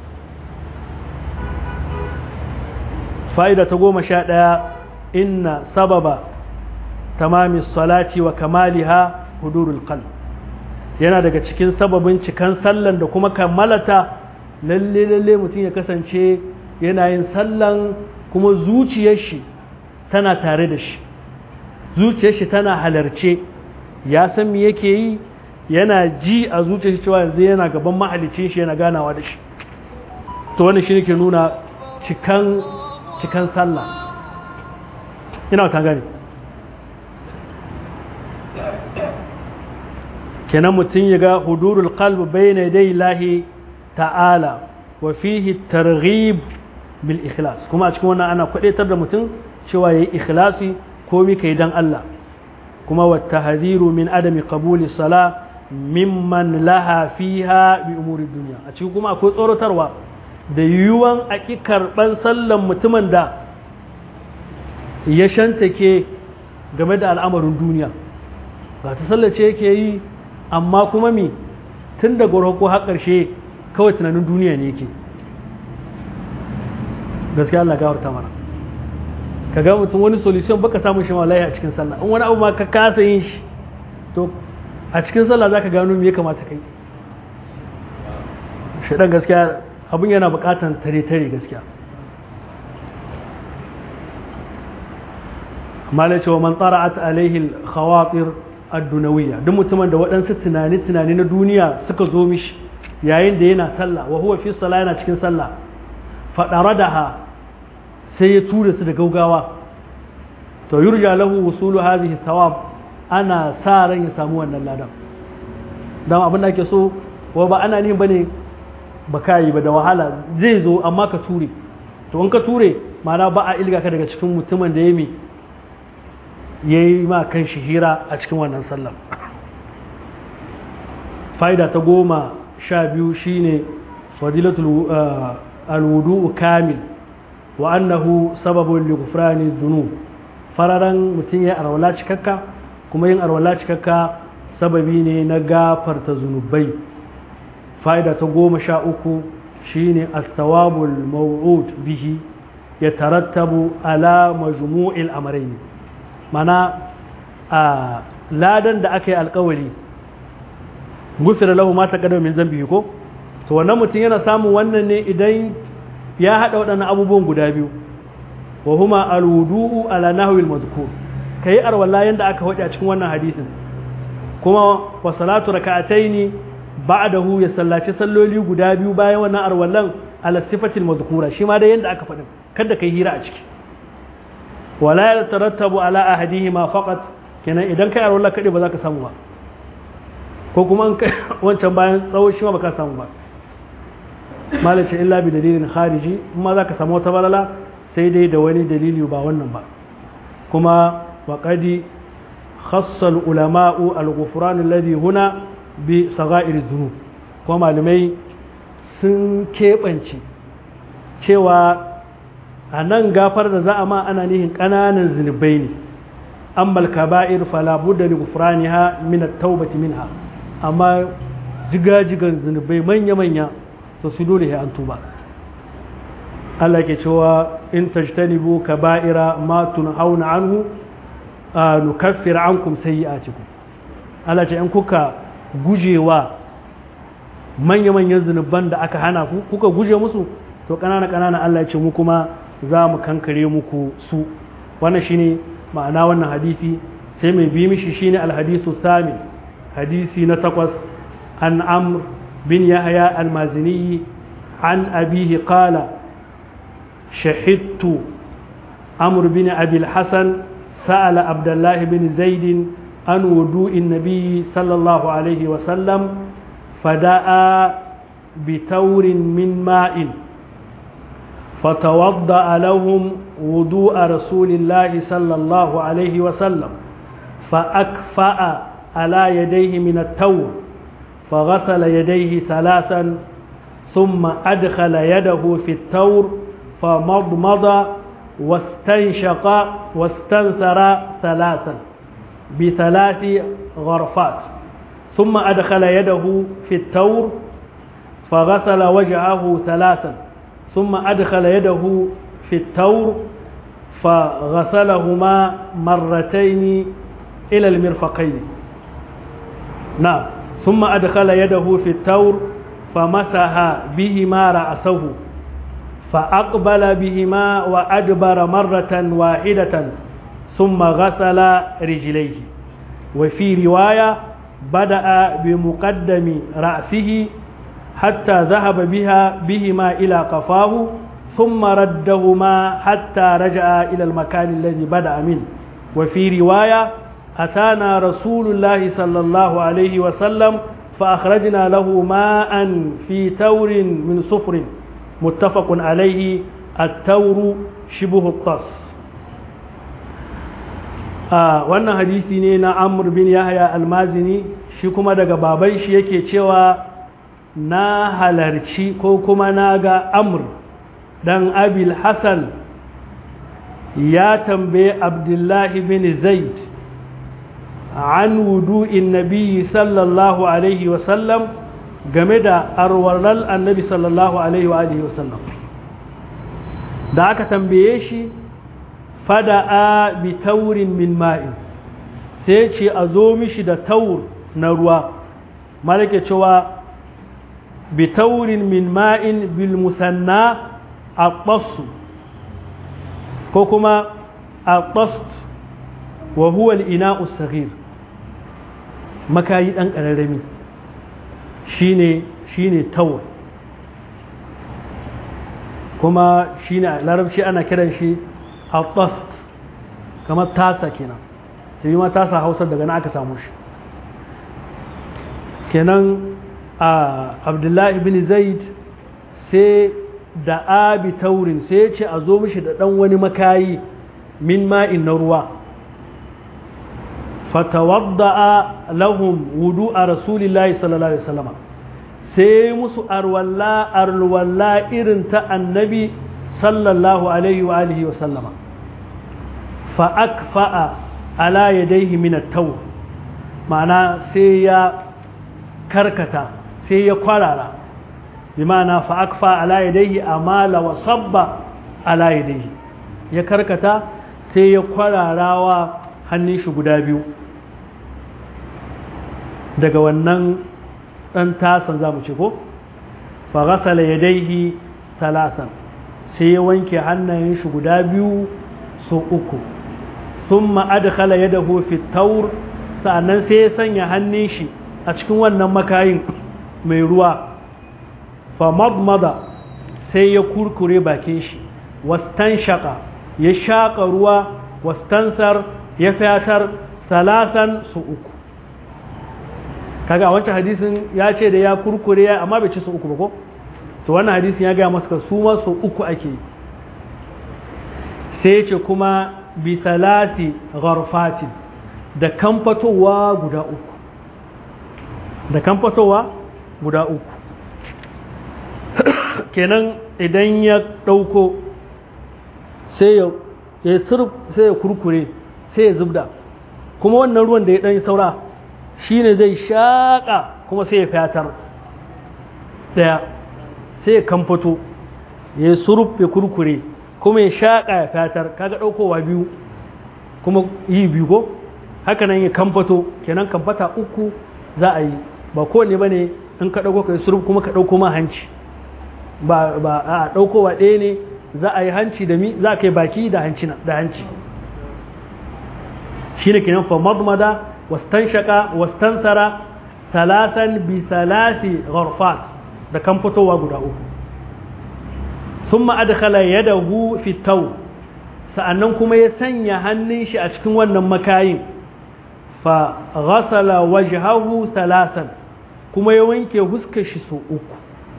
fa'ida ta goma sha ɗaya inna sababa tamami salati wa kamaliha hudurul qalb yana daga cikin sababin cikan sallan da kuma kammalata lalle lalle mutum ya kasance yana yin sallan kuma zuciyar shi tana tare da shi zuciyar shi tana halarce ya san me yake yi yana ji a zuciyar shi cewa yanzu yana gaban mahalicin shi yana ganawa da shi to wannan shi ke nuna cikan cikan sallah ina ta gani kenan mutum ya ga hudurul qalb bayna dai lahi ta'ala wa fihi targhib bil ikhlas kuma a cikin wannan ana kwadaitar da mutum cewa yayi ikhlasi komai kai dan Allah kuma wa tahdhiru min adami qabuli sala mimman laha fiha bi umuri dunya a cikin kuma akwai tsorotarwa da yiwuwan aki karban sallan mutumin da ya shantake game da al'amarin duniya ga ta sallace yake yi amma kuma mi tun da ko har ƙarshe kawai tunanin duniya ne yake gaskiya Allah gafarta mana ka ga mutum wani solution baka samun shi wallahi a cikin sallah in wani abu ma ka kasa yin shi to a cikin sallah zaka gano me ya kamata kai shi dan gaskiya abun yana buƙatan tare tare gaskiya malai cewa man tsara'at alaihi al-khawatir ad-dunawiyya duk mutumin da waɗansu tunani tunani na duniya suka zo mishi yayin da yana sallah wa huwa fi sallah yana cikin sallah fadaradaha sai ya tura su da gaugawa to yurja lahu wusulu hadhihi thawab ana sa ran ya samu wannan ladan dan abin da ake so wa ba ana nihin bane ba kai ba da wahala zai zo amma ka ture to in ka ture ma'ana ba a ilga ka daga cikin mutumin da ya mi ya yi ma kan shi hira a cikin wannan sallar fa'ida ta goma sha biyu shine fadilatul alwudu kamil wa annahu sababun li ghufrani dhunub fararan mutum ya arwala cikakka kuma yin arwala cikakka sababi ne na gafarta zunubai fa'ida ta goma sha uku shine as-sawabul maw'ud bihi yatarattabu ala majmu'il amrayn mana a ladan da aka yi alkawari gufira lahu ma taqaddama min zambihi ko to wannan mutum yana samun wannan ne idan ya hada waɗannan abubuwan guda biyu wa huma alwudu'u ala nahwi almadhkur kai arwala yanda aka wadi a cikin wannan hadisin kuma wa salatu raka'ataini ba'dahu ya sallaci salloli guda biyu bayan wannan arwallan ala sifatil madhkura shi ma da yanda aka faɗin kada kai hira a ciki wala ya tarattabu ala ahadihima faqat kenan idan kai arwala kade ba za ka samu ba ko kuma wancan bayan tsawo shi ma baka samu ba malace illa bi dalilin khariji amma za ka samu wata balala sai dai da wani dalili ba wannan ba kuma wa qadi khassa al ulama'u al ghufran alladhi huna bi sagha'ir dhunub kuma malamai sun keɓance cewa a nan gafar da za a ma ana nihin ƙananan zunubai ne ammal kaba'ir fala budda li ghufraniha min at-taubati minha amma jigajigan zunubai manya manya to su dole ya an tuba Allah ke cewa in tajtanibu kaba'ira ma tunhauna anhu nukaffir ankum sayyi'atikum Allah ce in kuka gujewa manya manyan zunuban da aka hana ku kuka guje musu to ƙanana ƙanana Allah ya ce mu kuma za mu kankare muku su wannan shine ma'ana wannan hadisi sai mai bi mishi shine alhadisu sami hadisi na takwas an amr bin yahya almazini an abihi qala shahidtu amr bin abi alhasan sa'ala abdullah bin zaid an wudu'in nabiy sallallahu alaihi wa sallam fada'a بتور من ماء فتوضأ لهم وضوء رسول الله صلى الله عليه وسلم فأكفأ على يديه من التور فغسل يديه ثلاثا ثم أدخل يده في التور فمضمض واستنشق واستنثر ثلاثا بثلاث غرفات ثم أدخل يده في التور فغسل وجهه ثلاثا ثم أدخل يده في التور فغسلهما مرتين إلى المرفقين نعم ثم أدخل يده في التور فمسح بهما رأسه فأقبل بهما وأدبر مرة واحدة ثم غسل رجليه وفي رواية بدأ بمقدم رأسه حتى ذهب بها بهما إلى قفاه ثم ردهما حتى رجع إلى المكان الذي بدأ منه وفي رواية أتانا رسول الله صلى الله عليه وسلم فأخرجنا له ماء في تور من صفر متفق عليه التور شبه الطس آه wannan hadisi ne na Amr bin Yahya al-Mazini shi kuma daga baban shi yake cewa na halarci ko kuma na ga amur dan abil hassan ya tambaye abdullahi bin zaid an wudu'in nabi sallallahu alaihi wasallam game da arwarar annabi sallallahu alaihi wasallam da aka tambaye shi fada'a bi taurin min ma'in sai ce a zo mishi da taur na ruwa malake cewa بتور من ماء بالمثنى الطص كوكما الطست وهو الإناء الصغير مكاي أن ƙararrami shine shine tawar kuma shine larabci ana kiran shi al-tast kamar tasa kenan sai ma tasa hausa daga na aka samu shi kenan a abdullahi bin zaid sai da abi taurin sai ce a zo mishi da ɗan wani makayi min ma'in na ruwa fatawadda'a lahum wudu a rasulillahi sallallahu alaihi wasallam sai musu arwalla arwalla irin ta annabi sallallahu alaihi wa alihi wa sallama fa akfa'a ala yadayhi min at-tawr ma'ana sai ya karkata sai ya kwarara bi ma'ana fa akfa ala yadayhi amala wa sabba ala yadayhi ya karkata sai ya kwararawa hannun shi guda biyu daga wannan ɗan tasan za mu ce ko fa ghasala yadayhi talasan sai ya wanke hannayen shi guda biyu so uku thumma adkhala yadahu fi tawr sa'annan sai ya sanya hannun shi a cikin wannan makayin mai ruwa fa madmada sai ya kurkure bakin shi wastan shaka ya shaƙa ruwa wastansar ya fatar salasan su uku kaga a wancan hadisin ya ce da ya kurkure ya amma bai ci su uku ba ko to wannan hadisin ya gaya masa su ma su uku ake sai ya ce kuma bi salati gharfatin da kamfatowa guda uku da kamfatowa guda uku kenan idan ya ɗauko sai ya ya sai ya kurkure sai ya zubda kuma wannan ruwan da ya ɗan saura shi ne zai shaƙa kuma sai ya fatar ɗaya sai ya kamfato ya suruf ya kurkure kuma ya shaƙa ya fatar kaga ɗaukowa biyu kuma yi biyu ko haka nan ya kamfato kenan kamfata uku za a yi ba kowane ba ne in ka ɗauko ka yi suruf kuma ka ɗauko ma hanci ba a ɗaukowa ɗaya ne za a yi hanci da mi za ka yi baki da hanci da hanci shine kenan fa madmada wastanshaka wastansara talatan bi salasi gharfat da kan fitowa guda uku thumma adkhala yadahu fi taw sa'annan kuma ya sanya hannun shi a cikin wannan makayin fa ghasala wajhahu salasan kuma ya wanke huskar shi so uku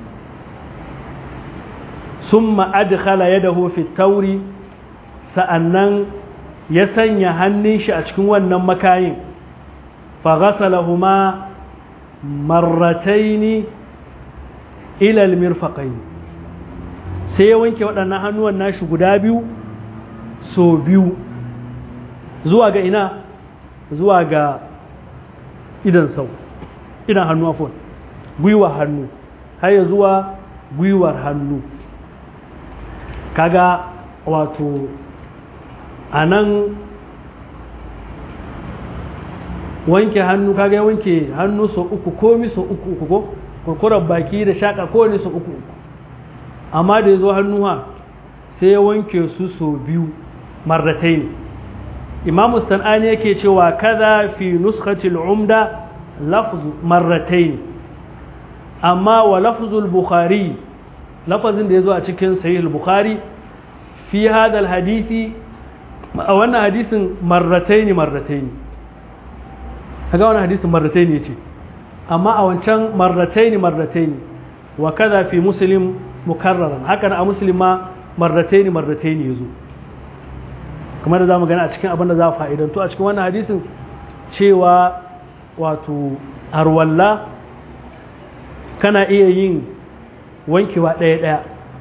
summa adkhala yadahu fi tauri sa'annan ya sanya hannun shi a cikin wannan makayin fa ghasalahuma marrataini ila almirfaqain sai ya wanke waɗannan hannuwan nashi guda biyu so biyu zuwa ga ina zuwa ga idan sau idan hannu afon gwiwar hannu har ya zuwa gwiwar hannu kaga wato a nan wanke hannu kaga ya wanke hannu so uku komi so uku uku ko kurkurar baki da shaka kowane so uku uku amma da ya zo hannuwa sai ya wanke su so biyu marratai ne imamu san'ani yake cewa kaza fi nuskatil umda lafzu marratai ne amma wa lafzul bukhari lafazin da ya zo a cikin sahih bukhari fi hadal hadisi a wannan hadisin marratai ne marratai ne kaga wannan hadisin marratai ne ce amma a wancan marratai ne marratai ne wa kaza fi muslim mukarraran haka a muslim ma marratai ne marratai ne yazo kamar da zamu gani a cikin abin da za fa'idantu a cikin wannan hadisin cewa wato arwalla kana iya yin wankewa ɗaya ɗaya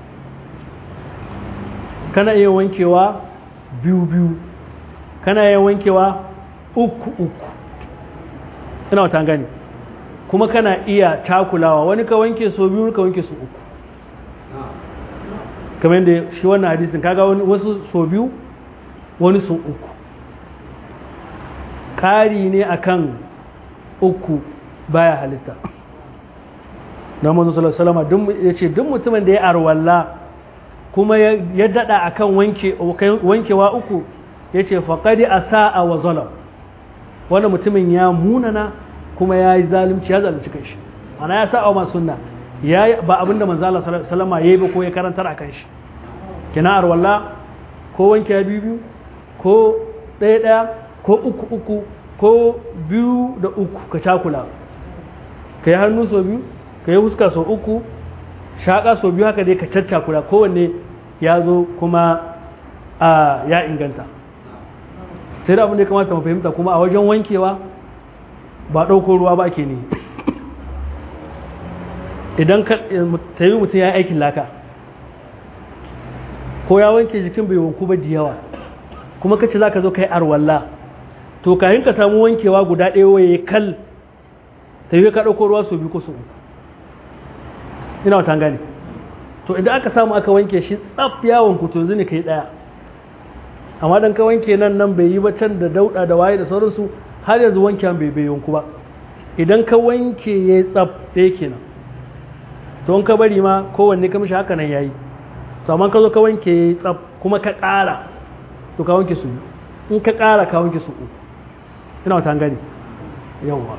kana iya wankewa biyu biyu kana iya wankewa uku uku ina wata gani kuma kana iya takulawa wani ka wanke so biyu ka wanke so uku kamar yadda shi wannan hadisin kaga wani wasu so biyu wani so uku ƙari ne akan uku baya halitta don manzo sallallahu alaihi ya ce duk mutumin da ya arwalla kuma ya dada akan wanke wankewa uku ya ce faqadi asaa wa zalam wannan mutumin ya munana kuma ya yi zalunci ya zalunci kanshi ana ya sa'a ma sunna ya ba abinda manzo Allah sallallahu alaihi wasallam yayi ba ko ya karantar akan shi kina arwalla ko wanke biyu biyu ko ɗaya ɗaya ko uku uku ko biyu da uku ka cakula ka yi hannu sau biyu ka yi huska sau uku shaƙa sau biyu haka dai ka caccakula kowanne ya zo kuma a ya inganta sai da abin da ya kamata mu fahimta kuma a wajen wankewa ba ɗauko ruwa ba ke ne idan ta yi mutum ya yi aikin laka ko ya wanke jikin bai wanku ba da yawa kuma kace za ka zo ka yi arwalla to kayan ka samu wankewa guda ɗaya waye kal ta yi ka ɗauko ruwa sau biyu ko sau uku ina wata gane to idan aka samu aka wanke shi tsaf yawon ku to zini ka yi ɗaya amma dan ka wanke nan nan bai yi ba can da dauɗa da waye da sauransu har yanzu wanke bai bai yanku ba idan ka wanke ya yi tsaf ɗaya kenan to in ka bari ma kowanne ka mishi haka nan ya yi to amma ka zo ka wanke ya yi tsaf kuma ka ƙara to ka wanke su in ka ƙara ka wanke su uku ina wata gani yawwa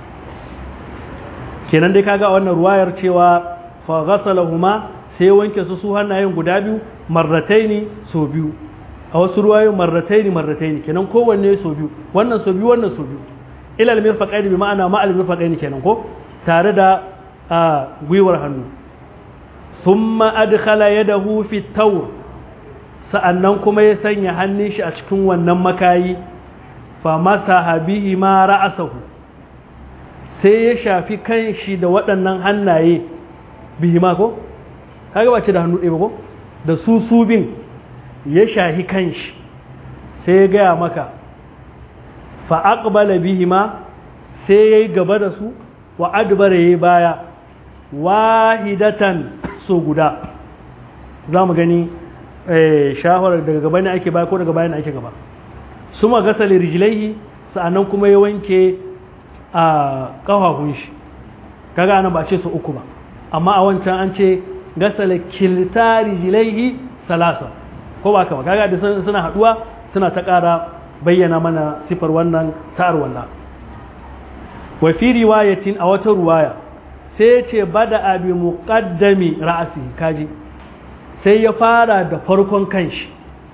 kenan dai kaga wannan ruwayar cewa fa ghasalahuma sai wanke su su hannayen guda biyu marrataini so biyu a wasu ruwayoyin marrataini marrataini kenan kowanne so biyu wannan so biyu wannan so biyu ilal mirfaqaini bi ma'ana ma al mirfaqaini kenan ko tare da gwiwar hannu thumma adkhala yadahu fi tawr sa'annan kuma ya sanya hannun shi a cikin wannan makayi fa masa bihi ma ra'asahu sai ya shafi kan shi da waɗannan hannaye bihi ma ko kaga ba ce da hannu ɗaya ba ko da su su bin ya shafi kan shi sai ya gaya maka fa aqbala bihi ma sai ya yi gaba da su wa adbara ya baya wahidatan so guda za mu gani shahawar daga gaba ne ake baya ko daga baya ne ake gaba su ma gasa rijilaihi sa'annan kuma ya wanke a ƙafafun shi kaga anan ba ce su uku ba amma a wancan an ce gasa kilta rijilaihi salasa ko ba ka ba kaga da suna haduwa suna ta ƙara bayyana mana sifar wannan ta arwalla wa fi riwayatin a wata ruwaya sai ce bada abi muqaddami ra'asi kaji sai ya fara da farkon kanshi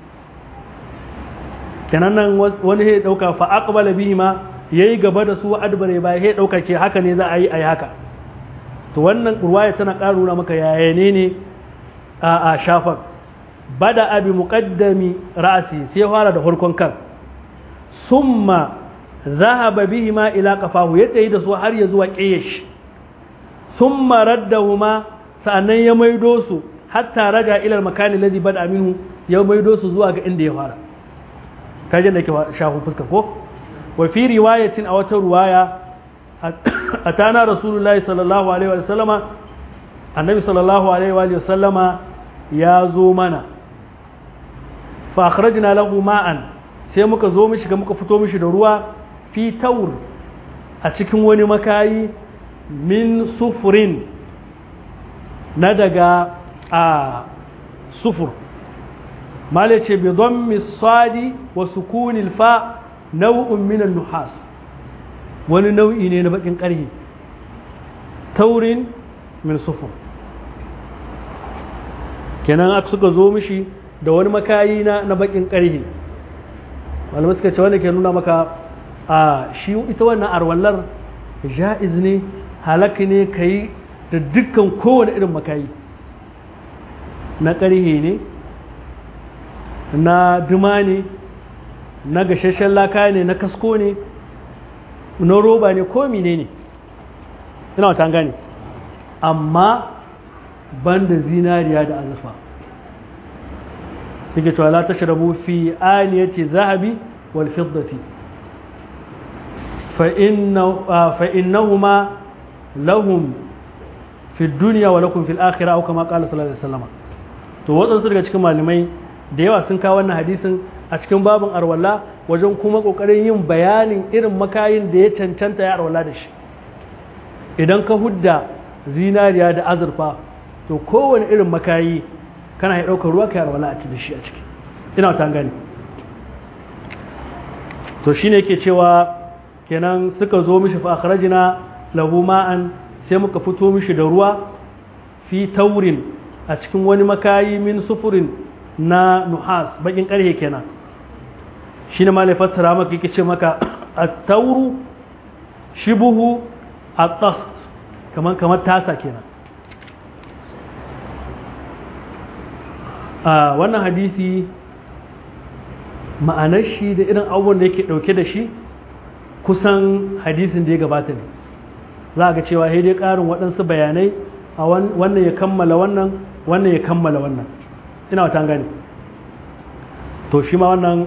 kenan nan wani ya dauka fa aqbala bihi ma yayi gaba da su adbare ba ya dauka ce haka ne za a yi ayi haka to wannan ruwaya tana karuna maka yaya ne ne a a shafar bada abi muqaddami ra'asi sai ya fara da farkon kan summa zahaba bihi ma ila qafahu ya tsayi da su har ya zuwa qiyash summa raddahuma sa'annan ya maido su hatta raja ila al-makani alladhi bada minhu ya maido su zuwa ga inda ya fara kajin da ke shafu fuska ko wa fi riwayatin a wata ruwaya atana rasulullahi sallallahu alaihi wa sallama annabi sallallahu alaihi wa sallama ya zo mana fa akhrajna lahu ma'an sai muka zo mishi ga muka fito mishi da ruwa fi taur a cikin wani makayi min sufurin na daga a sufur mala ce bi don misali wa sukunil fa nau'un minan nuhas wani nau'i ne na bakin ƙarhi taurin min sufur kenan aka suka zo mishi da wani makayi na na bakin ƙarhi malamai suka ce wanda ke nuna maka a shi ita wannan arwallar ja'iz ne halak ne ka yi da dukkan kowane irin makayi na ƙarhe ne na duma ne na gashashen laka ne na kasko ne na roba ne ko mine ne ina wata gane amma ban da zinariya da azurfa yake cewa la tashrabu fi aniyati zahabi wal fiddati fa inna fa innahuma lahum fi dunya wa lakum fil akhirah aw kama qala sallallahu alaihi wasallam to wadansu daga cikin malamai da yawa sun kawo wannan hadisin a cikin babin arwala wajen kuma kokarin yin bayanin irin makayin da ya cancanta ya arwala da shi idan ka hudda zinariya da azurfa to kowane irin makayi kana ya ɗaukar ruwa ka arwala a ci da shi a ciki ina ta gani to shine yake cewa kenan suka zo mishi fa akhrajna lahu ma'an sai muka fito mishi da ruwa fi taurin a cikin wani makayi min sufurin na nuhas bakin karhe kenan shi ne malai fassara maka yake ce maka a tauru shibuhu a tast kamar kamar tasa kenan a wannan hadisi ma'anar shi da irin abubuwan da yake dauke da shi kusan hadisin da ya gabata ne za a ga cewa sai dai karin waɗansu bayanai a wannan ya kammala wannan wannan ya kammala wannan ina wata gani to shi ma wannan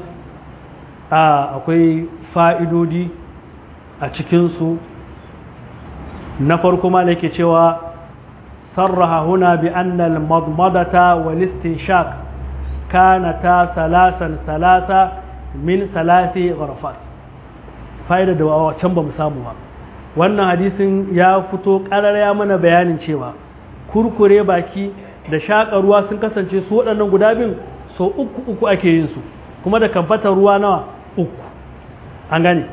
akwai fa'idodi a cikinsu na farko ma da yake cewa sarraha huna bi annal madmadata wal istinshaq kanata salasan salasa min salasi gharafat fa'ida da can ba mu samu ba wannan hadisin ya fito ƙarar ya mana bayanin cewa kurkure baki da shaƙa ruwa sun kasance su waɗannan guda bin so uku uku ake yin su kuma da kamfatar ruwa nawa uku an gane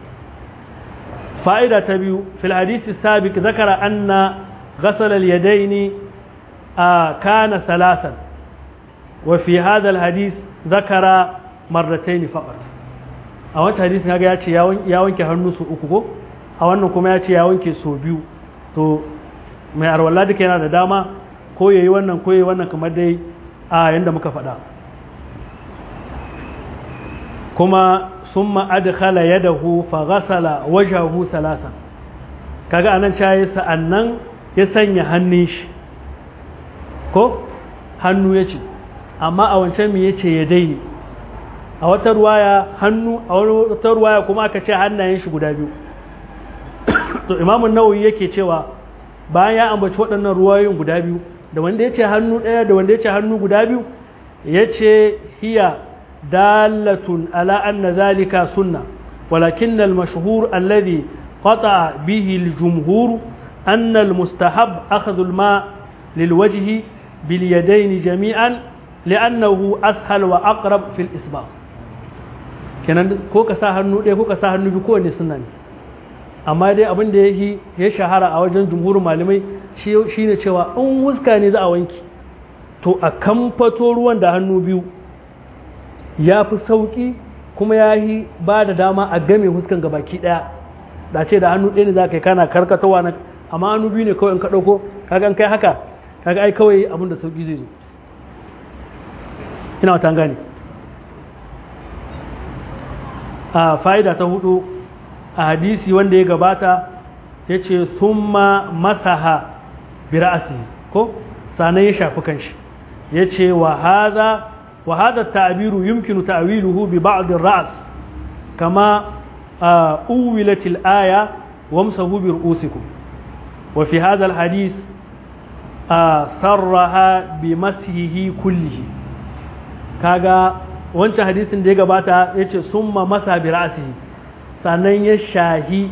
fa'ida ta biyu fil hadisi sabiq zakara anna ghasala al-yadaini kana salasan wa fi hadha al-hadis zakara marratayn faqat a wancan hadisin kaga ya ce ya wanke hannu su uku ko a wannan kuma ya ce ya wanke so biyu to mai arwalla duka yana da dama ko yayi wannan ko yayi wannan kamar dai a yanda muka faɗa kuma summa adkhala yadahu fa ghasala wajhahu salasa kaga anan cayi sa'annan ya sanya hannun shi ko hannu yace amma a wancan me yace ya daini a wata ruwaya hannu a wata ruwaya kuma aka ce hannayen shi guda biyu to imamun nawawi yake cewa bayan ya ambaci waɗannan ruwayoyin guda biyu da wanda ya ce hannu ɗaya da wanda ya ce hannu guda biyu ya ce hiya dalatun ala anna zalika sunna walakin al-mashhur alladhi qata bihi al-jumhur anna al-mustahab akhdhu al-ma lilwajhi bil yadayn jami'an li'annahu ashal wa aqrab fi al-isbaq kenan ko ka sa hannu ɗaya ko ka sa hannu biyu kowanne suna ne amma dai abin da ya ya shahara a wajen jumhurin malamai shi ne cewa in huska ne za a wanki to a kamfato ruwan da hannu biyu ya fi sauƙi kuma ya yi ba da dama a game huskan gabaki ɗaya da ce da hannu ɗaya ne za ka yi kana karkatowa na amma hannu biyu ne kawai in ka ɗauko kaga kai haka kaga ai kawai abin da sauƙi zai zo ina wata gane a fa'ida ta hudu a hadisi wanda ya gabata ya ce summa masaha bira'asi ko sanan ya shafi kanshi ya ce wa hada ta'abiru yumkinu ta'awiluhu bi ba'd ras kama uwilat al-aya wamsahu bi ru'usikum wa fi hadha al-hadith sarraha bi masihi kullihi kaga wancan hadisin da ya gabata ya ce summa masa bi ra'sihi sannan ya shahi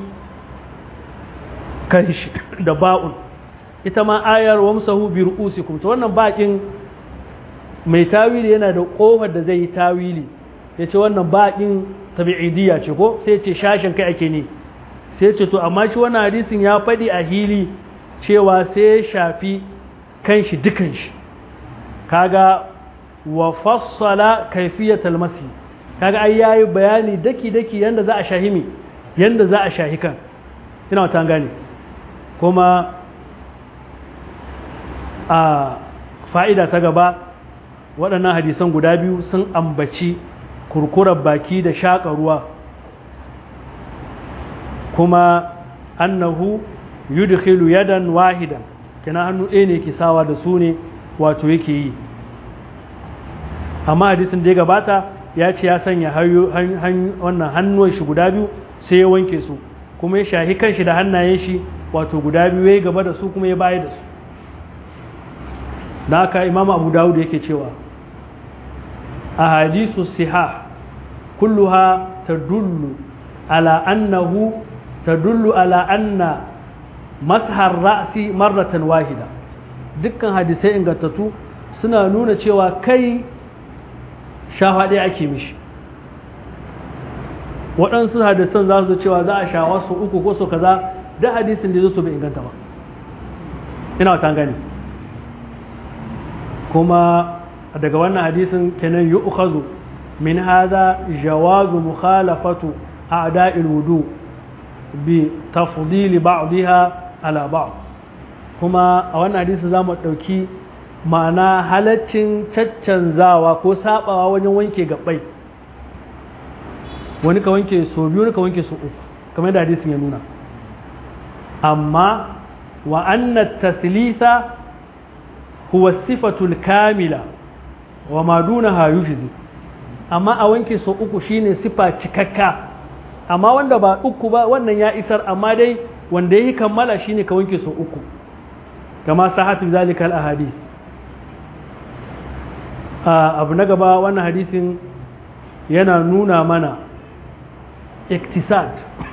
kanshi da ba'un ita ma ayar wamsahu bi ru'usikum to wannan bakin mai tawili yana da kofar da zai yi tawili ya ce wannan bakin tabi'idiyya ce ko sai ce shashin kai ake ne sai ce to amma shi wannan hadisin ya faɗi a hili cewa sai ya shafi kanshi dukan shi kaga wa fassala kaifiyatal masi kaga ai yayi bayani daki daki yanda za a shahimi yanda za a shahi kan ina wata gane kuma a fa'ida ta gaba waɗannan hadisan guda biyu sun ambaci kurkurar baki da shaƙa ruwa kuma annahu yudkhilu yadan wahidan kina hannu ɗaya ne ke sawa da su ne wato yake yi amma hadisin da ya gabata ya ce ya sanya wannan hannuwan shi guda biyu sai ya wanke su kuma ya shahi kanshi da hannayen shi wato guda biyu ya gaba da su kuma ya baya da su da haka imam abu dawud yake cewa a hadisu siha kulluha tadullu ala annahu tadullu ala anna mashar ra'si marratan wahida dukkan hadisai ingantattu suna nuna cewa kai shafa ɗaya ake mishi waɗansu hadisan za su cewa za a shawa su uku ko su kaza da hadisin da su bai inganta ba ina wata gani kuma daga wannan hadisin kenan yi ukhazu min haza jawazu mukhalafatu a'da'il wudu bi tafdili ba'dha ala ba'd kuma a wannan hadisi za mu ɗauki ma'ana halaccin caccanzawa ko sabawa wajen wanke gabbai wani ka wanke so biyu wani ka wanke so uku kamar da hadisin ya nuna amma wa anna taslisa huwa sifatul kamila wa ma dunaha yujzi amma a wanke so uku shine sifa cikakka amma wanda ba uku ba wannan ya isar amma dai wanda yi kammala shine ka wanke so uku kama sahatu zalika al ahadith abu na gaba wannan hadisin yana nuna mana iktisad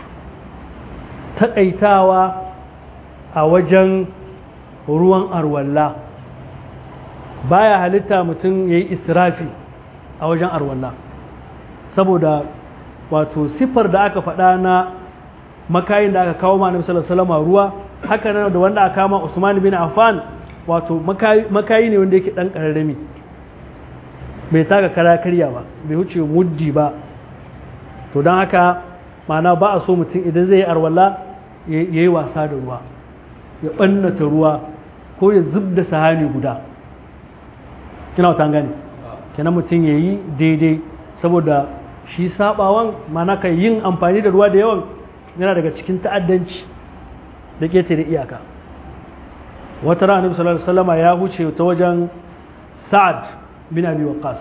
taƙaitawa a wajen ruwan arwalla baya halitta mutum ya yi israfi a wajen arwalla saboda wato siffar da aka faɗa na makayin da aka kawo ma nabi salama ruwa haka nan da wanda aka kama usman bin affan wato makayi ne wanda yake ɗan ƙararrami bai taka kara karya ba bai wuce muddi ba to don haka mana ba a so mutum idan zai yi arwalla ya yi wasa da ruwa ya ɓannata ruwa ko ya zub da sahani guda kina wata gani kenan mutum ya yi daidai saboda shi sabawan mana ka yin amfani da ruwa da yawan yana daga cikin ta'addanci da ƙetare iyaka wata rana sallallahu alaihi wasallama ya huce ta wajen sa'ad bin abi waqas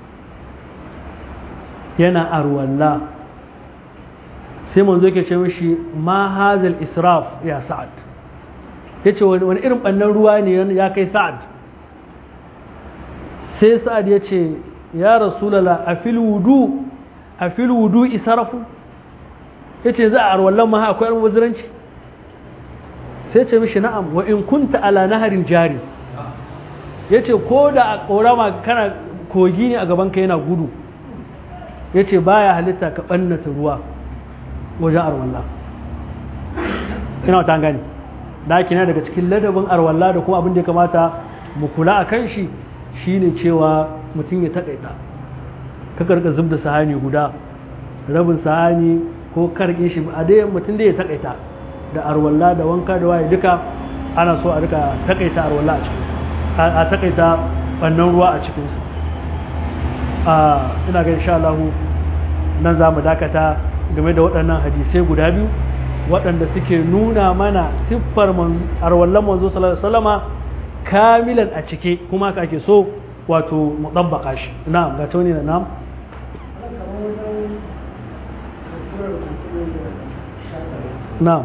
yana arwalla sai manzo yake ce mishi ma hazal israf ya sa'ad yace wani irin bannan ruwa ne ya kai sa'ad sai sa'ad ya ce ya rasulullah a fil wudu a fil wudu israfu yace za a arwallan ma akwai almuziranci sai ce mishi na'am wa in kunta ala naharin jari ya ce ko da a ƙorama kana kogi ne a gabanka yana gudu ya ce baya halitta ka ɓannata ruwa wajen arwalla ina wata gani da ake daga cikin ladabin arwalla da kuma abin da ya kamata mu kula a kan shi shine cewa mutum ya taƙaita ka karka zub da sahani guda rabin sahani ko karke shi a dai mutum da ya taƙaita da arwalla da wanka da waye duka ana so a rika taƙaita arwalla a cikin a taƙaita ɓannan ruwa a cikinsu ina ga insha Allah nan za mu dakata game da waɗannan hadisai guda biyu waɗanda suke nuna mana siffar arwallon manzo salama kamilan a cike kuma haka ake so wato mu ɗabbaka shi na'am ga tuni da na'am na'am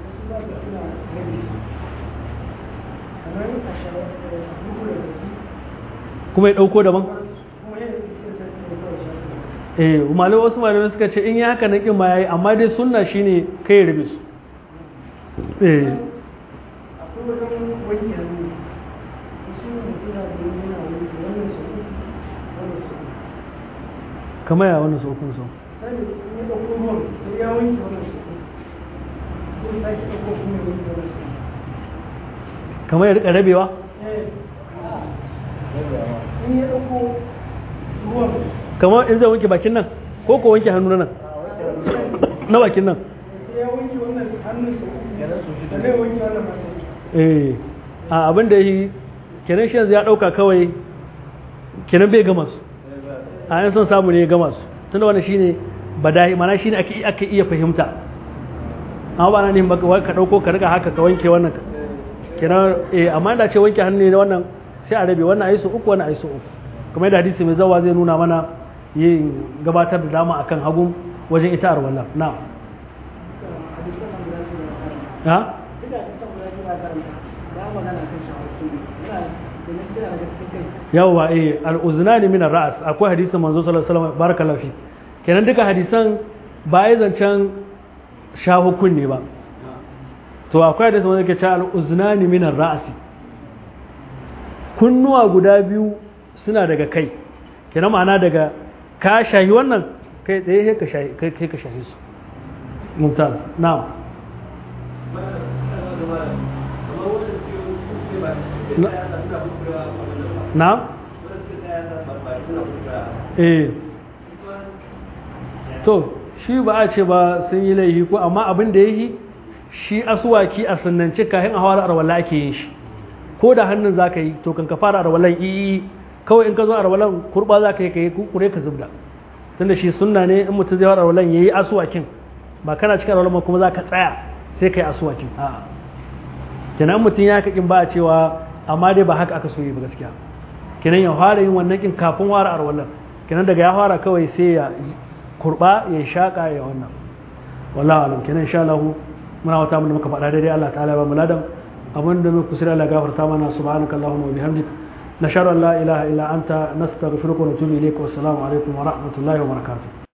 kuma ya ɗauko daban eh malai wasu malamai suka ce in yi haka na kin ma yayi amma dai sunna shine kai rabe su eh kamar ya wannan saukun sau kamar ya rika rabewa in ya ɗauko ruwan kamar in zai wanke bakin nan ko ko wanke hannu na nan na bakin nan sai ya wanke wannan hannun sa da zai wanke wannan mata eh a abin da yi kenan shi yanzu ya dauka kawai kenan bai gama su a yan son samu ne ya gama su tunda wannan shine badahi mana shine ake ake iya fahimta amma ba na ne baka ka dauko ka riga haka ka wanke wannan kenan eh amma da ce wanke hannu ne wannan sai a rabe wannan ayi su uku wannan ayi su uku kamar yadda hadisi mai zawa zai nuna mana yin gabatar da dama akan hagu wajen ita arwala na ha yawwa eh al-uznani min ar-ra's akwai hadisin manzo sallallahu alaihi wasallam barakallahu fi kenan duka hadisan ba ya zancen shahukun ne ba to akwai hadisin wanda ke cewa al-uznani min ar-ra's kunnuwa guda biyu suna daga kai kenan ma'ana daga ka shahi wannan kai tsaye ka shahi kai ka shahi su mumtaz na'am na'am eh to shi ba a ce ba sun yi laifi ko amma abin da yi shi asuwaki a sunnance kayan a hawar arwala ake yin shi ko da hannun za ka yi to kan ka fara arwalan iyi kawai in ka zo arwalan kurba za ka yi ka yi kure ka zubda tunda shi sunna ne in mutum zai fara arwalan ya yi asuwakin ba kana cikin arwalan kuma za ka tsaya sai ka yi asuwakin a'a kenan mutum ya kakin ba a cewa amma dai ba haka aka so yi ba gaskiya kenan ya fara yin wannan kin kafin fara arwalan kenan daga ya fara kawai sai ya kurba ya shaka ya wannan wallahi alam kenan insha Allah muna wata mun muka faɗa daidai Allah ta'ala ba mu ladan abin da muka kusura Allah gafarta mana subhanaka allahumma wa bihamdik nashhadu an la ilaha illa anta nastaghfiruka wa natubu ilayk wa assalamu alaikum wa rahmatullahi wa barakatuh